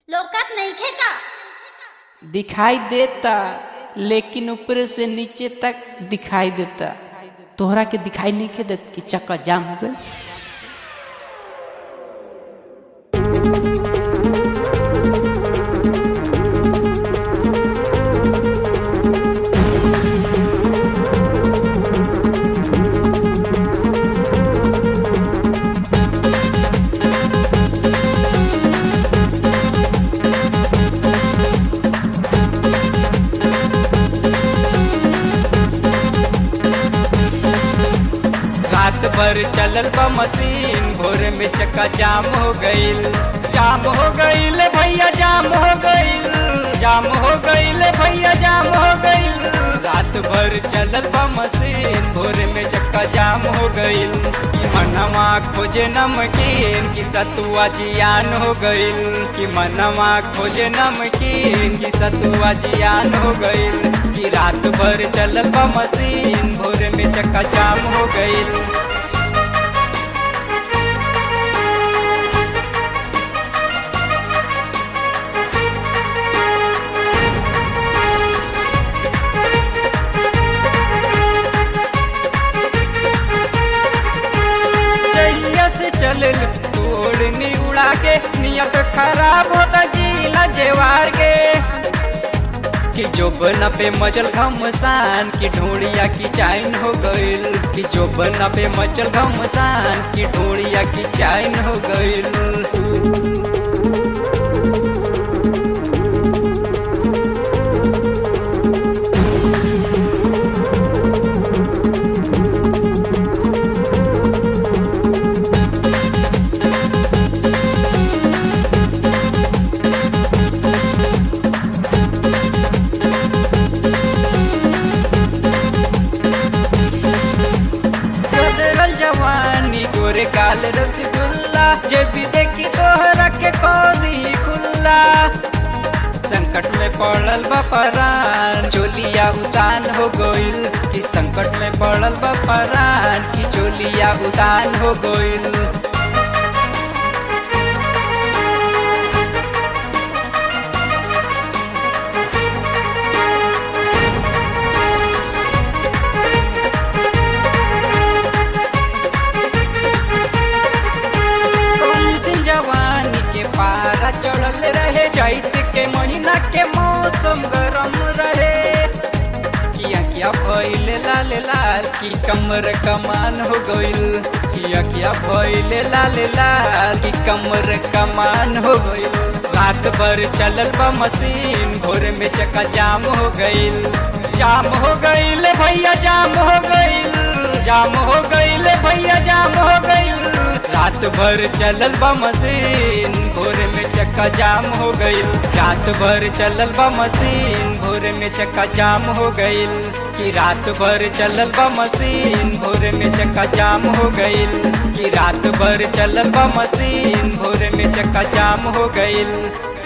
लोकात नईखे का दिखाई देता लेकिन ऊपर से नीचे तक दिखाई देता तोहरा के दिखाई नहीं के देत कि चक्का जाम हो गए रात भर चलल बा मशीन भोर में चक्का जाम हो गईल जाम हो गईल भैया जाम हो गईल जाम हो गईल भैया जाम हो गईल रात भर चलल बा मशीन भोर में चक्का जाम हो गईल कि मनवा खोजे नमकीन कि सतुआ जियान हो गईल कि मनवा खोजे नमकीन कि सतुआ जियान हो गईल कि रात भर चलल बा मशीन भोर में चक्का जाम हो गईल जहिया से चलल तोड़नी उड़ा के नियत खराब होता जीला जेवार के कि जोबन पे मचल घमसान की ढोड़िया की चाइन हो गईल कि जोबन पे मचल घमसान की ढोड़िया की चाइन हो गईल बदरल जवानी गोरे काल रसगुल्ला जब भी देखी तोहरा के खोदी खुल्ला संकट में पड़ल बा परान चोलिया उतान हो गईल कि संकट में पड़ल बा परान कि चोलिया उतान हो गईल कौन सी जवानी के पारा चढ़ल रहे चैत के महीना के मौसम गरम रहे किया किया भइले लाल लाल की कमर कमान हो गईल किया किया भइले लाल लाल की कमर कमान हो गईल रात भर चलल बा मशीन भोर में चक्का जाम हो गईल जाम हो गईल भैया जाम हो गईल जाम हो गईल भैया जाम हो गईल रात भर चलल बा मशीन भोर में चक्का जाम हो गईल रात भर चलल बा मशीन भोर में चक्का जाम हो गईल कि रात भर चलल बा मशीन भोर में चक्का जाम हो गईल कि रात भर चलल बा मशीन भोर में चक्का जाम हो गईल